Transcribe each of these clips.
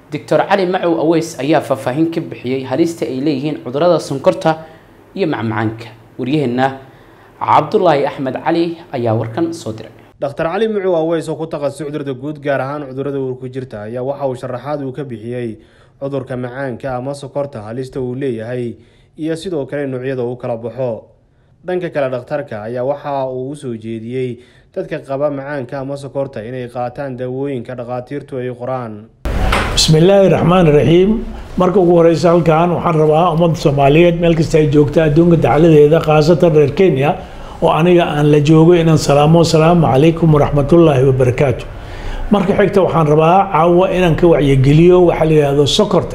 doctor cali macow aweys ayaa faahfaahin ka bixiyey halista ay leeyihiin cudurada sonkorta iyo macmacaanka waryaheena cabdulaahi axmed cali ayaa warkan soo diray dhakhtar cali mucuw aweys oo ku takhasusay cudurada guud gaar ahaan cudurada uurku jirta ayaa waxa uu sharaxaad uu ka bixiyey cudurka macaanka ama sokorta halista uu leeyahay iyo sidoo kale noocyada uu kala baxo dhanka kale dhakhtarka ayaa waxa uu usoo jeediyey dadka qaba macaanka ama sokorta inay qaataan daawooyinka dhakhaatiirtu ay qoraan bismillaahi raxmaan raxiim marka ugu horeysa halkan waxaan rabaa ummadda soomaaliyeed meel kasta ay joogta adduunka dacaladeeda khaasatan reer kenya oo aniga aan la joogo inaan salaamo asalaamu calaykum waraxmatullaahi wabarakaatu marka xigta waxaan rabaa caawa inaan ka wacyigeliyo waxaa la yidhahdo sokorta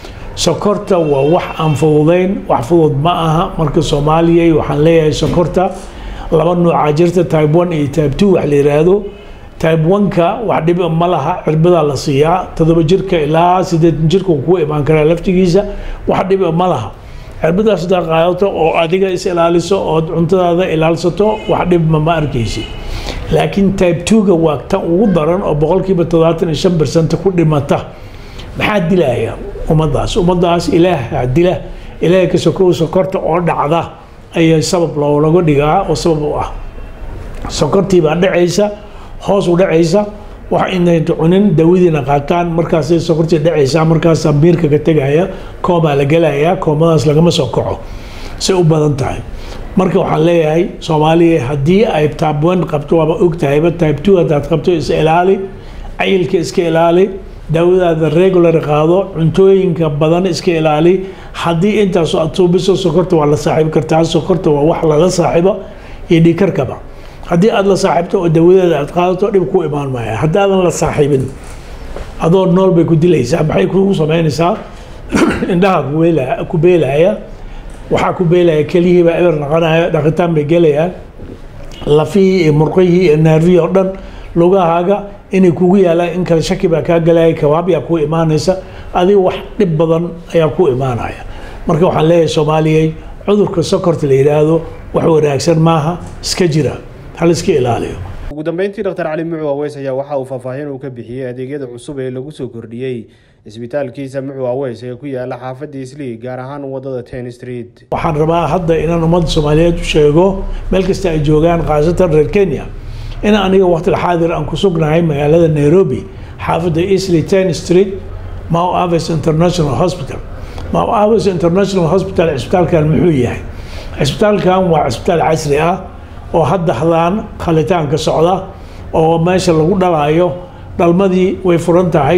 sokorta waa wax aan fududeyn wax fudud ma aha marka soomaaliya waxaan leeyahay sokorta laba nuuca jirta type one iyo type two wax la yidhaahdo type one-ka wax dhib ma laha cirbadaa la siiyaa todoba jirka ilaa sideetan jirka ku imaan karaa laftigiisa wax dhib ma laha cirbadaas hadaa qaadato oo adiga is ilaaliso ood cuntadaada ilaalsato wax dhibma ma arkaysi laakiin type two-ga waa tan ugu daran oo boqolkiiba toddobaatan iyo shan bersent ku dhimata maxaa dilaya ummadaas ummadaas ilaaha dila ilaahay ka sokow sokorta oo dhacda ayaa sabab loolaga dhigaa oo sabab u ah sokortii baa dhacaysa hoos u dhacaysa wax inayta cunin daawadiina qaataan markaasay sokortii dhacaysaa markaasaa miirka ka tegaya koomaa la gelayaa koomadaas lagama soo kaco say u badan tahay marka waxaan leeyahay soomaaliya haddii ay type one qabto waaba ogtahayba type two haddaad qabto is ilaali cayilka iska ilaali daawadaada regular qaado cuntooyinka badan iska ilaali haddii intaas aad suubiso sokorta waa la saaxiibi kartaa sokorta waa wax lala saaxiibo iyo dhiikarkaba haddii aada la saaxiibto oo dawadeeda aad qaadato dhib ku imaan maaya haddaadan la saaxiibin adoo nool bay ku dilaysaa maxay kugu sameynaysaa indhaha ku beelaya waxaa ku beelaya keliyihiibaa eber naqanaya dhaqitaan bay gelayaan lafihii iyo murqihii iyo naarvihii oo dhan lugahaaga inay kugu yaalaan in kale shaki baa kaa galaya kabaabyaa ku imaanaysa adiga wax dhib badan ayaa ku imaanaya marka waxaan leeyahay soomaaliyey cudurka sokorta la yidhaahdo wax wanaagsan maaha iska jira hal iska ilaaliyo ugu dambeyntii dhakhtar cali mucuw aweys ayaa waxa uu faahfaahin uu ka bixiyey adeegyada cusub ee lagu soo kordhiyey isbitaalkiisa mucuw aweys ee ku yaala xaafadda islii gaar ahaan wadada ten street waxaan rabaa hadda inaan ummadda soomaaliyeed u sheego meel kasta ay joogaan khaasatan reer kenya in aniga waqtil xaadir aan ku sugnahay magaalada nairobi xaafadda isley ten street mau aves international hospital mau aves international hospital cisbitaalkan muxuu yahay cisbitaalkan waa cisbitaal casri ah oo hadda hadaan khalitaanka socda oo meesha lagu dhalaayo dhalmadii way furan tahay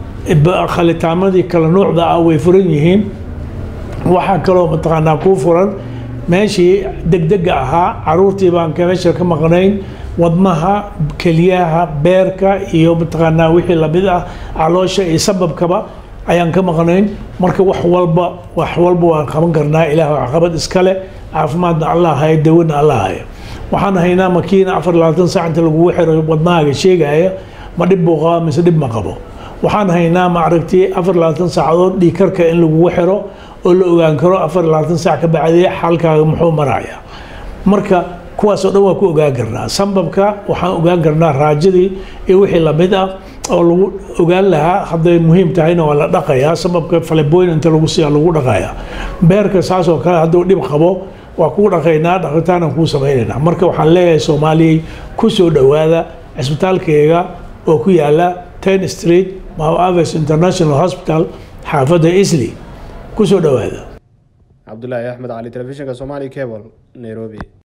khalitaamadii kala nuucda ah way furan yihiin waxaa kaloo mataqaanaa kuu furan meeshii degdega ahaa caruurtii baan meesha ka maqnayn wadnaha keliyaha beerka iyo mataqaanaa wixii lamid ah caloosha iyo sababkaba ayaan ka maqnayn marka wax walba wax walba waan qaban karnaa ilaah waxqabad iskale caafimaadna allah haya dawana allah haya waxaan haynaa makiina afar labaatan saac inta lagugu xiro wadnahaaga sheegaya ma dhib buu qabaa mise dhib ma qabo waxaan haynaa ma aragtay afar labaatan saacadood dhiikarka in lagugu xiro oo la ogaan karo afar labaatan saac ka bacdee xalkaaga muxuu maraya marka kuwaas oo dhan waan ku ogaan karnaa sambabka waxaan ogaan karnaa raajadii iyo wixii lamid ah oo lagu ogaan lahaa hadday muhiim tahayna waa la dhaqayaa sababka faleboyn inta lagu siiya lagu dhaqayaa beerka saas oo kale hadduu dhib qabo waa kuu dhaqaynaa dhaqitaanan kuu samaynaynaa marka waxaan leeyahay soomaaliyey ku soo dhowaada cisbitaalkayga oo ku yaala ten street mau aves international hospital xaafadda isley ku soo dhowaada cabdulaahi axmed cali telefishinka somali cable nairobi